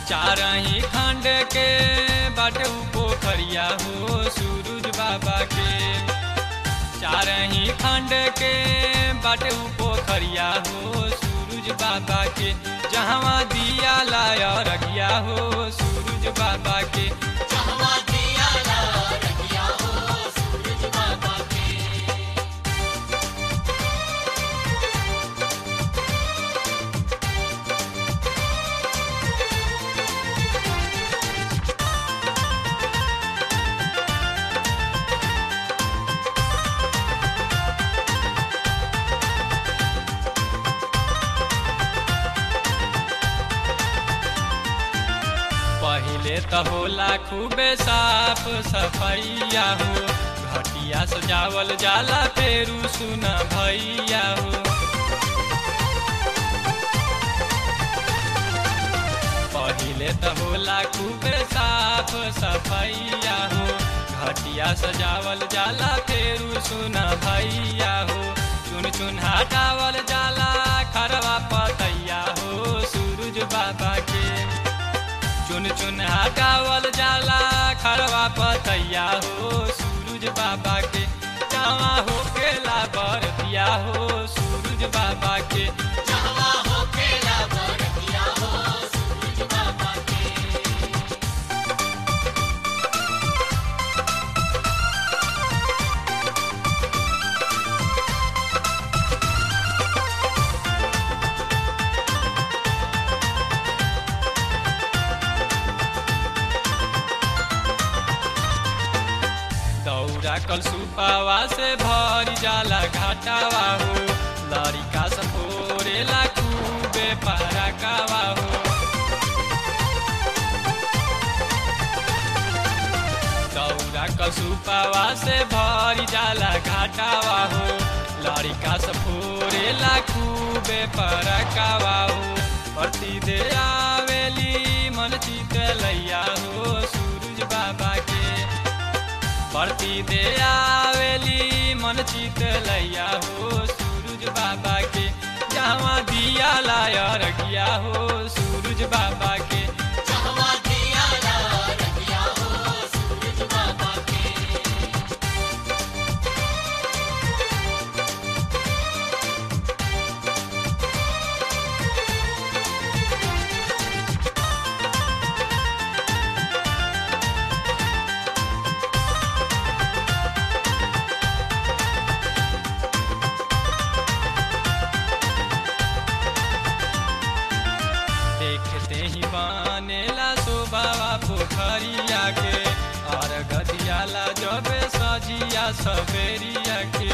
चारही खंड के बाटे उ पोखरिया हो सूरज बाबा के चारही खंड के बाटे उ पोखरिया हो सूरज बाबा के जहवा दिया लाया रखिया हो सूरज बाबा के जहवा दिया ला रखिया हो सूरज बाबा के पहिले त होला खूबे साफ सफैया हो घटिया सजावल जाला फेरू सुन भैया हो पहिले त होला खूबे साफ सफैया हो घटिया सजावल जाला फेरू सुन भैया हो चुन चुन हटावल जाला खरवा पतैया हो सूरज बाबा के चुन चुन हटावल जाला खरवा पतैया हो सूरज बाबा के जावा हो केला बरतिया हो सूरज बाबा के जहवा हो केला बरतिया हो सूरज बाबा के दौरा कल सुपावा से भरी जाला घाटावा हो लड़िका सफोरेला खूबे पारा कावा हो दौरा कल सुपावा से भरी जाला घाटावा हो लड़िका सफोरेला खूबे पारा कावा हो प्रति दे आवेली मन चित लैया हो सूरज बाबा के प्रति दे आवेली मन चित लैया हो सूरज बाबा के जहाँ दिया लाया रखिया हो सूरज बाबा के जहवा दिया ला रखिया हो सूरज बाबा के देखते ही बनेला शोभावा पोखरिया के और गदियाला जब सजिया सवेरिया के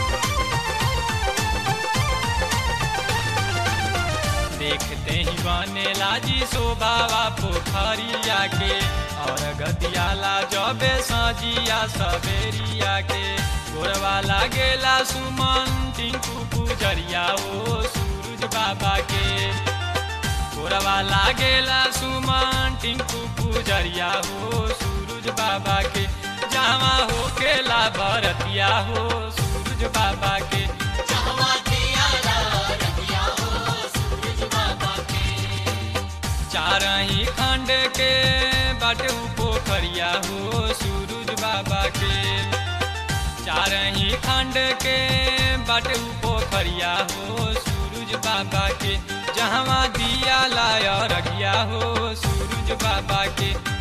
देखते ही बनेला जी शोभावा पोखरिया के और गदियाला जब सजिया सवेरिया के गोरवा लागेला सुमन टिंकू पुजरिया ओ सूरज बाबा के गोरवा लागेला सुमन टिंकू पुजरिया हो सूरज बाबा के जावा हो केला भरतिया हो सूरज बाबा के जहवा दिया ला रखिया हो सूरज बाबा के चारही खंड के बाटे उ पोखरिया हो सूरज बाबा के चारही खंड के बाटे उ पोखरिया हो सूरज बाबा के जहवा दिया लाया रखिया हो सूरज बाबा के